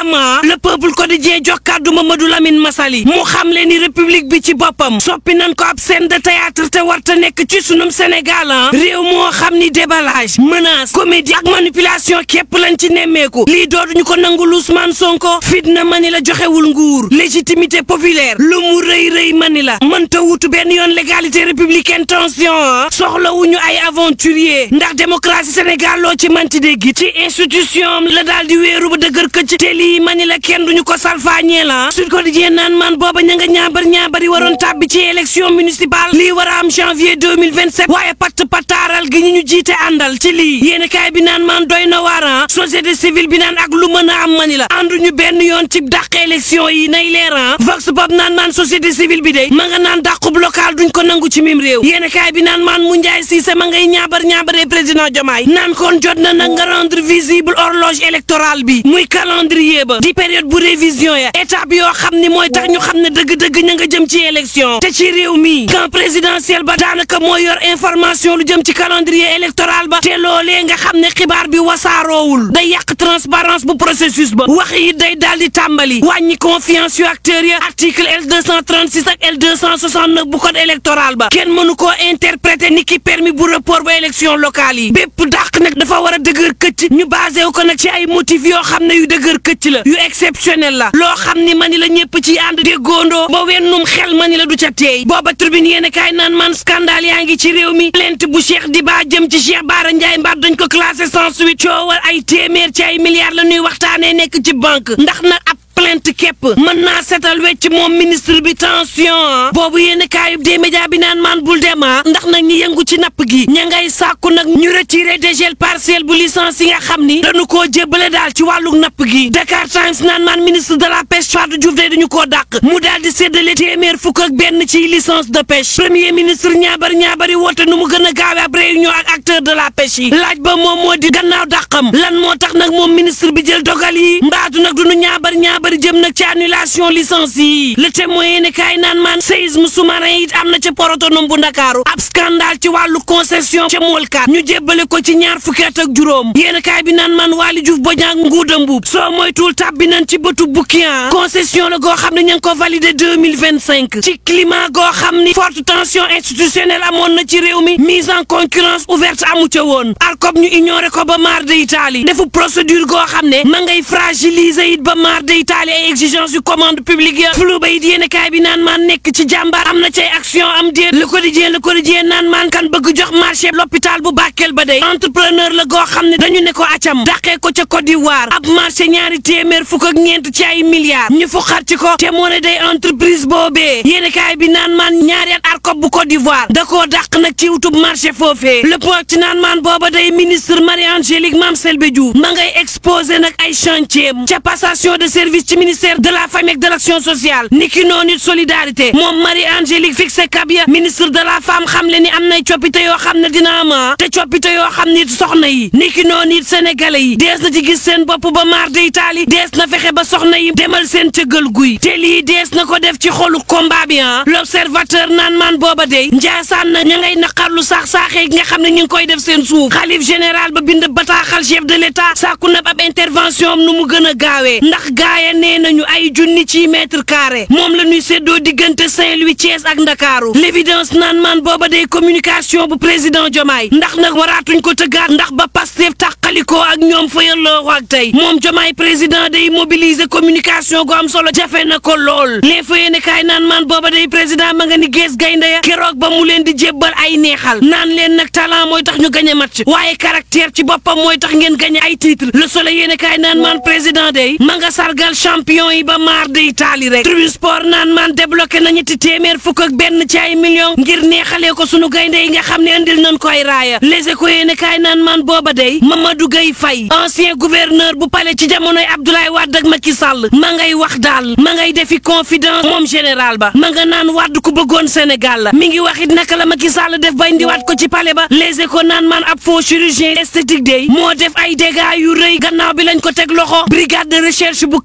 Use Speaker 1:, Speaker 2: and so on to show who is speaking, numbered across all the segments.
Speaker 1: ama le peuple quotidien jox kàddu Mamadou Lamine Massaly mu xam le ni république bi ci boppam soppi nañ ko ab scène de théâtre te warta nekk ci sunum Sénégal ah réew moo xam ni déballage menace comédie ak manipulation képp lañ ci nemmeeku lii dootuñu ko nangul Ousmane Sonko fitna mani la joxewul nguur légitimité populaire lu mu rëy rëy mani la mënta wutu benn yoon légalité républicaine tension ah soxlawuñu ay aventurier ndax démocratie Sénégal loo ci manti dégg ci institution la daal di wéeru ba dëgër këcc te lii mani la kenn duñu ko salfaañee la Sud Quotidien naan man booba ña nga ñaabar ñaabari waroon tàbbi ci élection municipale lii war a am janvier 2027 waaye patt pataaral gi ñu ñu jiite àndal ci lii yéeni kaay bi naan man doy na waaran société civile bi naan ak lu mën a am mani la ànduñu benn yoon ci dàq élection yi nay leeran vox pop naan man société civile bi day ma nga naan dàqub local duñ ko nangu ci mim réew yéeni kaay bi naan man mu njaay siise ma ngay ñaabar ñaabaree président Diomaye naan kon jot na nag nga rendre visible horloge électorale bi muy calendrier ba di période bu révision ya étape yoo xam ni mooy tax ñu xam ne dëgg-dëgg ña nga jëm ci élection te ci réew mi camp présidentiel ba daanaka mooy yor information lu jëm ci calendrier électoral ba te loolee nga xam ne xibaar bi wasaaroowul day yàq transparence bu processus ba wax yi day daal di tàmbali wàññi confiance yu acteurs ya article L 236 ak L 269 bu code électoral ba kenn mënu koo interpréter ni ki permis bu report ba élection locale yi bépp dàq nag dafa war a dëgër këcc ñu basé wu ko nag ci ay motifs yoo xam ne yu dëgër këcc la yu exceptionnel la loo xam ni mani la ñëpp ci ànd déggóondoo ba wennum xel mani la du ca teey booba tribune yéen kaay naan man scandale yaa ngi ci réew mi plainte bu Cheikh Diba jëm ci Cheikh Bara Ndiaye mbaat dañ ko classé sans suite coowal ay téeméer ci ay milliards la ñuy waxtaanee nekk ci banque ndax nag ab plainte képp mën naa setal wecc moom ministre bi tension boobu yéen kaayub des médias bi naan maan bul dema ndax nag ñi yëngu ci napp gi ña ngay sàkku nag ñu retiré dégel partiel bu licence yi nga xam ni dañu koo jébbale daal ci wàllu napp gi Dakar Times naan maan ministre de la pêche Fadou Diouf day dañu koo dàq mu daal di séddale téeméer fukk ak benn ci licence de pêche premier ministre ñaabar ñaabari woote nu mu gën a gaawe ab réunion ak acteur de la pêche yi laaj ba moom moo di gannaaw dàqam lan moo tax nag moom ministre bi jël dogal yi mbaatu nag duñu ñaabar ñaabari jëm nag ci annulation licence yi le témoin yéene kaay naan maan séisme sous-marin it am na ca port autonome bu ndakaaru ab scandale ci wàllu concession ca moolkat ñu jébbale ko ci ñaar fukki at ak juróom yéene kaay bi naan maan Waly Diouf Bodiang nguuda mbuub soo moytuwul tàbbi nañ ci bëtu bukkiyan concession la goo xam ne ña ngi ko validé 2025 ci climat goo xam ni forte tension institutionnelle amoon na ci réew mi mise en concurrence ouverte amu ca woon ARCOP ñu ignoré ko ba maar de Italie defu procédure goo xam ne ma ngay fragiliser it ba maar de Italie ay exigence yu commande publique ya flou ba it yéene kaay bi naan maan nekk ci jàmbaar am na cay action am déet le quotidien le quotidien naan maan kan bëgg jox marché l'hôpital bu Bakel ba day entrepreneur la goo xam ne dañu ne ko acam dàqee ko ca Côte d'Ivoire ab marché ñaari téeméer fukk ak ñeent ci ay milliards ñu fu xar ci ko te moo ne day entreprise boobee yéene kaay bi naan maan ñaari at ARCOP bu Côte d'Ivoire da koo dàq nag ci wutub marché foofee le point ci naan maan booba day ministre Marie-Angélique Mame Selbé Diouf ma ngay exposé nag ay chantier ca passation de service ci ministère de la famille ak de l'action sociale niki noonu it solidarité moom Marie-Angélique Fixé Kabia ministre de la femme xam le ni am nay coppite yoo xam ne dina ama te coppite yoo xam ne it soxna yi niki noonu it sénégalais yi dees na ci gis seen bopp ba maar de Italie dees na fexe ba soxna yi demal seen cëggal guy te lii dees na ko def ci xolu combat bi ah l'observateur naan maan booba dey njaasaan na ña ngay naqarlu saax saaxee nga xam ne ñu ngi koy def seen suuf xalif général ba bind bataaxal chef de l'état sàkku na ab intervention am nu mu gën a gaawee ndax gaaya nee nañu ay junni ci mètre carré moom la ñuy séddoo diggante Saint-Louis Thiès ak Ndakaaru l'évidence naan maan booba day communication bu président Diomaye ndax nag waraatuñ ko tëggaat ndax ba Pastef tàqalikoo ak ñoom fa yalloo ak tey moom Diomaye président day mobiliser communication gu am solo jafe na ko lool les fa yéene kaay naan maan booba day président ma nga ni gees gaynde ya keroog ba mu leen di jébbal ay neexal naan leen nag talent mooy tax ñu gañe match waaye caractère ci boppam mooy tax ngeen gañe ay titre le soleil yéene kaay naan maan président day ma nga sargal champion yi ba maar de Italie rek tribune sport naan maan débloqué na ñetti téeméer fukk ak benn ci ay millions ngir neexalee ko sunu gaynde yi nga xam ne andil nañ ko ay raaya les échos yéene kaay naan maan booba day Mamadou Gueye Faye ancien gouverneur bu palais ci jamonoy Abdoulaye Wade ak Macky Sall ma ngay wax daal ma ngay defi confidence moom général ba ma nga naan Wade ku bëggoon Sénégal la mi ngi wax it naka la Macky Sall def ba indiwaat ko ci palais ba les échos naan maan ab faux chirurgien esthétique day moo def ay dégâts yu rëy gannaaw bi lañ ko teg loxo brigade de recherche bu Kër Massa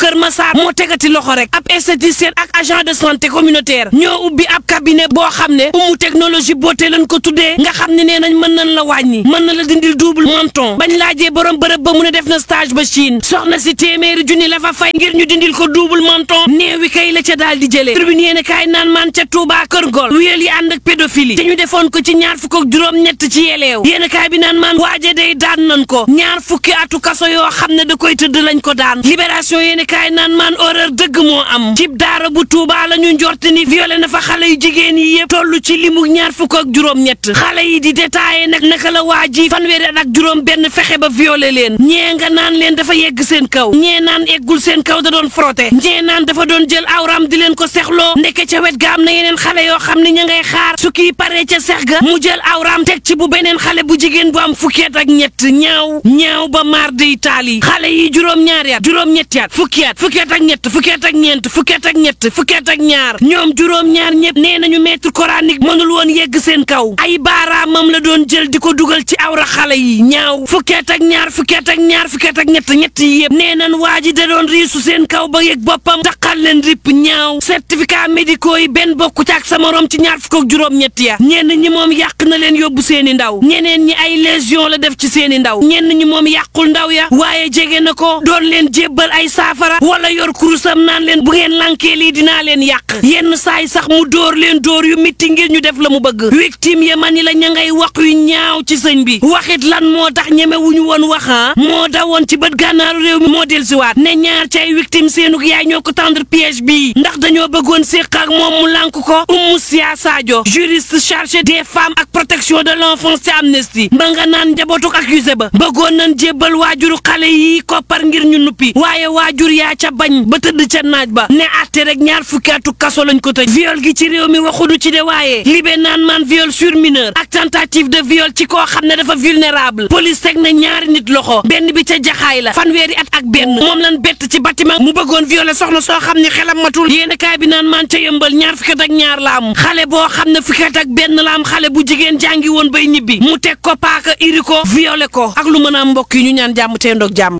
Speaker 1: Sarr moo tegati loxo rek ab esthéticienne ak agent de santé communautaire ñoo ubbi ab cabinet boo xam ne umu technologie beauté lañ ko tuddee nga xam ne nee nañ mën nañ la wàññi mën na la dindil double menton bañ laajee borom bërëb ba mu ne def na stage ba Chine soxna si téeméeri junni la fa fay ngir ñu dindil ko double menton néewi kay la ca daal di jëlee tribune yéene kaay naan man ca Touba Kër Gol wéel yi ànd ak pédophilie te ñu defoon ko ci ñaar fukk ak juróom ñett ci yeleew yéene kaay bi naan man waaje day daan nañ ko ñaar fukki atu kaso yoo xam ne da koy tëdd lañ ko daan libération yéene kaay naan man horreur dëgg moo am cib daara bu Touba la ñu njort ni violé na fa xale yu jigéen yi yëpp toll ci limu ñaar fukk ak juróom ñett xale yi di détaillé nag naka la waa ji fanweeri at ak juróom benn fexe ba violé leen ñee nga naan leen dafa yegg seen kaw ñee naan eggul seen kaw da doon frotté ñee naan dafa doon jël awram di leen ko sexloo ndeke ca wet ga am na yeneen xale yoo xam ne ña ngay xaar su kii paree ca sex ga mu jël awram teg ci bu beneen xale bu jigéen bu am fukki at ak ñett ñaaw ñaaw ba maar de itaali xale yi juróom-ñaari at juróom-ñetti at fukki at fukki at ak ñett fukki at ak ñeent fukki at ak ñett fukki at ak ñaar ñoom juróom-ñaar ñëpp nee nañu maître coranique mënul woon yegg seen kaw ay baaraamam la doon jël di ko dugal ci awra xale yi ñaaw fukki at ak ñaar fukki at ak ñaar fukki at ak ñett ñett yi yëpp nee nañ waa ji da doon riisu seen kaw ba yëg boppam taqal leen ripp ñaaw certificat médicaux yi benn bokku ci ak sa morom ci ñaar fukk ak juróom-ñett ya ñenn ñi moom yàq na leen yóbbu seeni ndaw ñeneen ñi ay lésion la def ci seeni ndaw ñenn ñi moom yàqul ndaw ya waaye jege na ko doon leen jébbal ay saafara wala yor kurusam naan leen bu ngeen lankee lii dinaa leen yàq yenn saay sax mu dóor leen dóor yu mitti ngir ñu def la mu bëgg victime ya mani la ña ngay wax yu ñaaw ci sëñ bi waxit lan moo tax ñeme wuñu woon waxa moo dawoon ci bët gànnaaru réew mi moo dellusiwaat ne ñaar ci ay victime seenug yaay ñoo ko tendre piège bii ndax dañoo bëggoon séq ak moom mu lànk ko Oumou Sia Sadio juriste chargé des femmes ak protection de l'enfance ci Amnesty ba nga naan njabootuk accusé ba bëggoon nañ jébbal waajuru xale yi koppar ngir ñu nuppi waaye waajur yaa ca bañ ba tëdd ca naaj ba ne àtte rek ñaar fukki atu kaso lañ ko tëj viol gi ci réew mi waxudu ci de waaye libé naan man viol sur mineur ak tentative de viol ci koo xam ne dafa vulnérable police teg na ñaari nit loxo benn bi ca jaxaay la fanweeri at ak benn moom lan bett ci bâtiment mu bëggoon violer soxna soo xam ne xelam matul yéen kaay bi naan man ca yëmbal ñaar fukki at ak ñaar la am xale boo xam ne fukki at ak benn la am xale bu jigéen jàngi woon bay ñibbi mu teg ko paaka iri ko violer ko ak lu mën a am mbokk yi ñu ñaan jàmm tee ndoog jàmm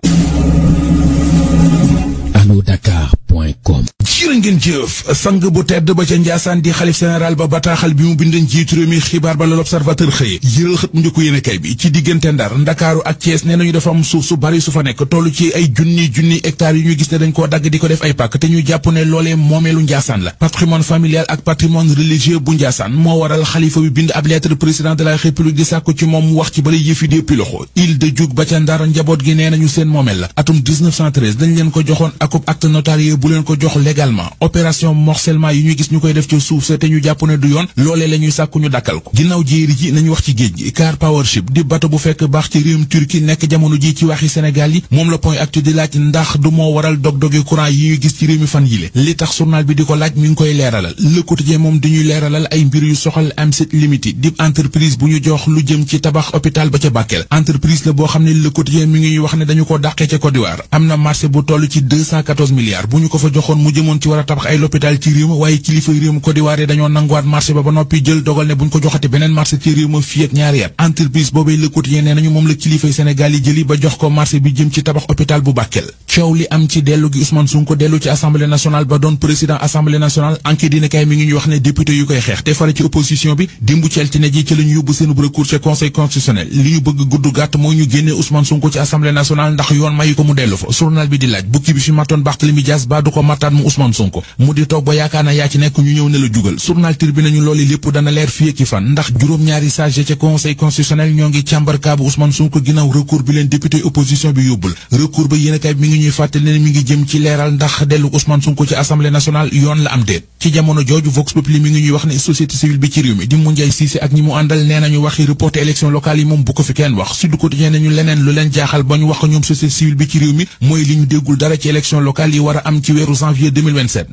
Speaker 2: alodakar.com
Speaker 3: jërë ngeen jëf sang bu tedd ba ca Njaasaan di xalif général ba bataaxal bi mu bind njiitu réew mi xibaar ba la l'observateur xëye yëral xët mu njëkk yéenekaay bi ci diggante Ndar Ndakaaru ak Thiès nee nañu dafa am suuf su bari su fa nekk toll ci ay junni junni hectares yu ñu gis ne dañ koo dagg di ko def ay pàkk te ñu jàpp ne loolee moomeelu Njaasaan la patrimoine familial ak patrimoine religieux bu Njaasaan moo waral xalifa bi bind ab lettre président de la république di sàkku ci moom mu wax ci bala yëfi dee piloxo île de Diouk ba ca Ndar njaboot gi nee nañu seen moomeel la atum 1913 dañ leen ko joxoon akub acte notarié bu leen ko jox légalement opération morcellement yi ñu gis ñu koy def ci suuf sa te ñu jàpp ne du yoon loolee la ñuy sàkku ñu dakkal ko ginnaaw jéeri ji nañu wax ci géej gi car powership di bato bu fekk baax ci réewum Turquie nekk jamono ji ci waxi Sénégal yi moom la point actu di laaj ndax du moo waral dog-dogi courant yi ñu gis ci réew mi fan yile li tax journal bi di ko laaj mi ngi koy leeralal Le Quotidien moom dañuy leeralal ay mbir yu soxal Amsit Limited di entreprise bu ñu jox lu jëm ci tabax hôpital ba ca Bakel entreprise la boo xam ne Le Quotidien mi ngi wax ne dañu ko dàqee ca Côte d'Ivoire am na marché bu toll ci 214 milliards bu ñu ko fa joxoon mu jëmoon ci war a tabax ay l'hôpital ci réew ma waaye kilifa réew ma Côte d'Ivoire yi dañoo nanguwaat marché ba ba noppi jël dogal ne buñ ko joxati beneen marché ci réew ma fii ak ñaari at entreprise boobee Le Quotidien nee nañu moom la kilifay Sénégal yi jëli ba jox ko marché bi jëm ci tabax hôpital bu Bakel coow li am ci dellu gi Ousmane Sonko dellu ci assemblée nationale ba doon président assemblée nationale enquête dina kay mi ngi ñu wax ne député yu koy xeex te fare ci opposition bi dimbu ci altine ji ci la ñu yóbbu seen recours ca conseil constitutionnel li ñu bëgg gudd gàtt mooy ñu génnee Ousmane Sonko ci assemblée nationale ndax yoon mayu ko mu dellu fa journal bi di laaj bukki bi fi mattoon Barthélémy Dias ba du ko mattaat mu Ousmane Sonko mu di toog ba yaakaar na yaa ci nekk ñu ñëw ne la jugal journal tir bi nañu loolu lépp dana leer fii ak fan ndax juróom-ñaari sage ca conseil constitutionnel ñoo ngi càmbar kaabu Ousmane Sonko ginnaaw recours bi leen député opposition bi yóbbul recours ba yéen a kay mi ngi ñuy fàttali ne mi ngi jëm ci leeral ndax dellu Ousmane Sonko ci assemblée nationale yoon la am déet ci jamono jooju Vox Populi mi ngi ñuy wax ne société civile bi ci réew mi di Moundiaye Cissé ak ñi mu àndal nee nañu waxi reporté élection locale yi moom bu ko fi kenn wax Sud Quotidien nañu leneen lu leen jaaxal ba ñu wax ko ñoom société civile bi ci réew mi mooy li ñu déggul dara ci élection locale yi war a am ci weeru janvier 2027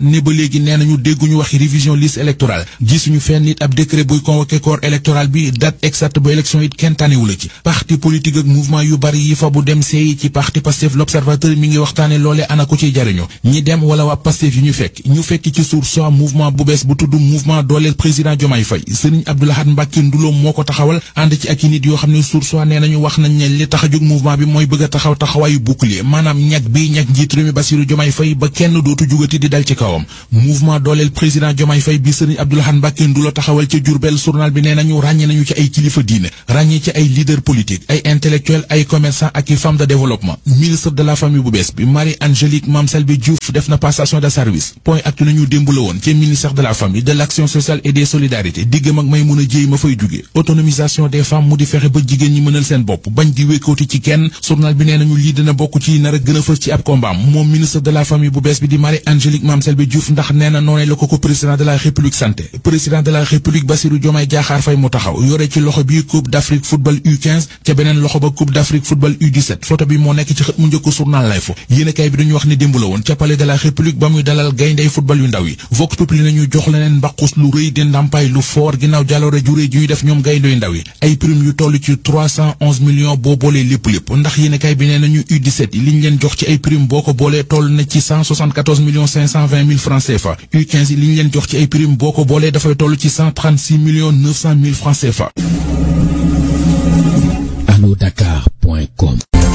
Speaker 3: ne ba léegi nee nañu dégguñu waxi révision liste électorale gisuñu fenn nit ab décret buy convoqué corps électoral bi date exacte ba élection it kenn tanewu la ci parti politique ak mouvement yu bari yi fa bu dem seeyi ci parti Pastef l'observateur mi ngi waxtaane loole ana ko ciy jariñu ñi dem wala waa Pastef yi ñu fekk ñu fekk ci sour soit mouvement bu bees bu tudd mouvement dooleel président Diomaye Faye Serigne Abdou Lahad Mbacké Ndoulo moo ko taxawal ànd ci ak i nit yoo xam ne sour soit nee nañu wax nañ ne li tax a jóg mouvement bi mooy bëgg a taxaw taxawaayu bouclier maanaam ñag bi ñag njiit réew mi Bassirou Diomaye Faye ba kenn dootu jugati di dal ci kawam mouvement dooleel président Diomaye Faye bi Serigne Abdou Lahad Mbacké Ndoulo taxawal ca Diourbel journal bi nee nañu ràññe nañu ci ay kilifa diine ràññee ci ay leader politique ay intellectuel ay commerçant ak i femme de développement ministre de la famille bu bees bi Marie Angélique Mame Selbe Diouf def na passation de service point actu nañu démb la woon ci ministère de la famille de l'action sociale et des solidarités diggam ak may mun a jéy ma fay jóge autonomisation des femmes mu di fexe ba jigéen ñi mënal seen bopp bañ di wékkooti ci kenn journal bi nee nañu lii dina bokk ci nar a gën a fës ci ab combat moom ministre de la famille bu bees bi di Marie Angélique Mame Selbe Diouf ndax nee na noonee la ko ko président de la république santé président de la république Bassirou Diomaye Diakhar Faye mu taxaw yore ci loxo bi coupe d'Afrique football U15 ca beneen loxo ba coupe d'Afrique football U17 photo bi moo nekk ci xët mu njëkk journal lay fo yéenekaay bi dañu wax ne démb la woon ca palais de la république ba muy dalal gayndey football yu ndaw yi vox populi nañu jox leneen mbaqus lu rëy di ndàmpaay lu foor ginnaaw jaloore ju rëy ju ñu def ñoom gayndey ndaw yi ay prime yu toll ci 311 millions boo boolee lépp lépp ndax yéenekaay bi nee nañu U17 yi liñ leen jox ci ay prime boo ko boolee toll na ci 174 millions 520 mille francs CFA U15 yi liñ leen jox ci ay prime boo ko boolee dafay toll ci 136 millions 900 mille francs CFA
Speaker 2: anodakar.com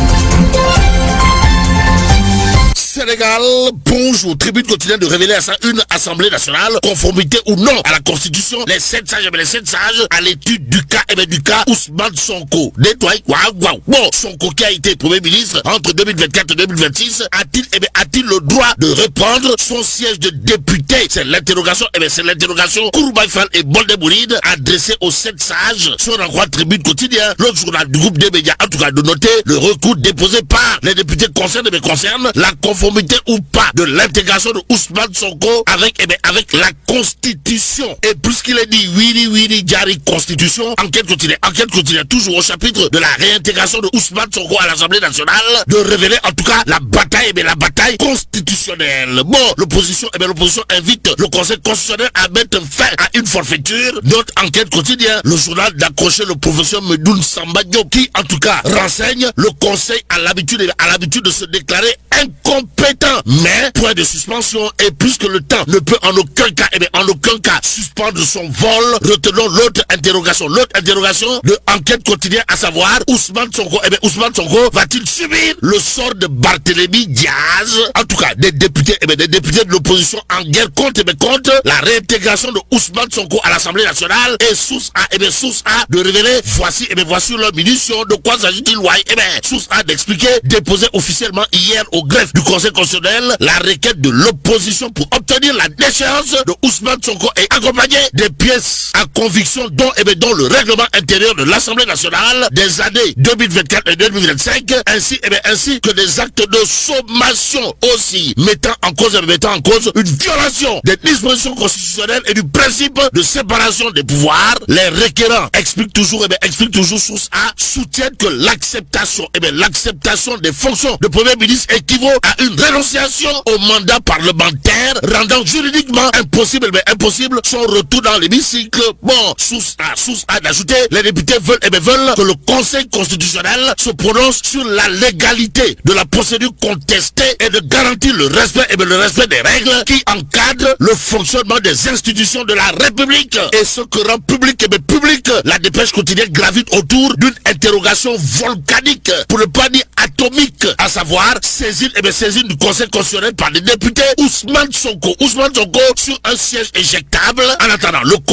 Speaker 4: Sénégal, bonjour. Tribune quotidienne de révéler à ça une assemblée nationale, conformité ou non à la constitution. Les sept sages, eh les sept sages, à l'étude du cas, eh du cas Ousmane Sonko. Nettoie, waouh, waouh. Bon, Sonko qui a été premier ministre entre 2024 et 2026, a-t-il, eh a-t-il le droit de reprendre son siège de député? C'est l'interrogation, eh c'est l'interrogation Kourbaïfal et Boldebouride adressée aux sept sages sur un roi tribune quotidien. L'autre journal du groupe des médias, en tout cas de noter le recours déposé par les députés concernés, mais concerne la conformité ou pas de l'intégration de Ousmane Sonko avec, eh bien, avec la constitution. Et puisqu'il est dit oui, oui, oui, Jari constitution, enquête continue, enquête continue, toujours au chapitre de la réintégration de Ousmane Sonko à l'Assemblée nationale, de révéler en tout cas la bataille, eh bien, la bataille constitutionnelle. Bon, l'opposition, eh bien, l'opposition invite le Conseil constitutionnel à mettre fin à une forfaiture. Notre enquête quotidienne, le journal d'accrocher le professeur Medoun Samba Diop, qui en tout cas renseigne le Conseil à l'habitude, à l'habitude de se déclarer incompétent. Mais, point de suspension, et puisque le temps ne peut en aucun cas, eh bien, en aucun cas, suspendre son vol, retenons l'autre interrogation. L'autre interrogation de enquête quotidienne, à savoir, Ousmane Sonko, eh bien, Ousmane Sonko va-t-il subir le sort de Barthélémy Diaz? En tout cas, des députés, eh bien, des députés de l'opposition en guerre contre, eh bien, contre la réintégration de Ousmane Sonko à l'Assemblée nationale et source A, eh bien, source A de révéler, voici, eh bien, voici leur munition, de quoi s'agit-il, ouais, eh bien, source A d'expliquer, déposé officiellement hier au greffe du Conseil constitutionnel, la requête de l'opposition pour obtenir la déchéance de Ousmane Sonko est accompagnée des pièces à conviction dont, eh bien, dont le règlement intérieur de l'Assemblée nationale des années 2024 et 2025, ainsi, eh bien, ainsi que des actes de sommation aussi, mettant en cause, eh mettant en cause une violation des dispositions constitutionnelles et du principe de séparation des pouvoirs. Les requérants expliquent toujours, eh bien, expliquent toujours source A, soutiennent que l'acceptation, eh bien, l'acceptation des fonctions de premier ministre équivaut à une rénonciation au mandat parlementaire, rendant juridiquement impossible, mais impossible son retour dans l'hémicycle. Bon, source A, source A d'ajouter, les députés veulent, eh bien, veulent que le Conseil constitutionnel se prononce sur la légalité de la procédure contestée et de garantir le respect, eh bien, le respect des règles qui encadrent le fonctionnement des institutions de la République. Et ce que rend public, eh bien, public, la dépêche quotidienne gravite autour d'une interrogation volcanique, pour ne pas dire atomique, à savoir saisine, eh bien, saisine du Conseil constitutionnel par des députés Ousmane Sonko. Ousmane Sonko sur un siège éjectable. En attendant, le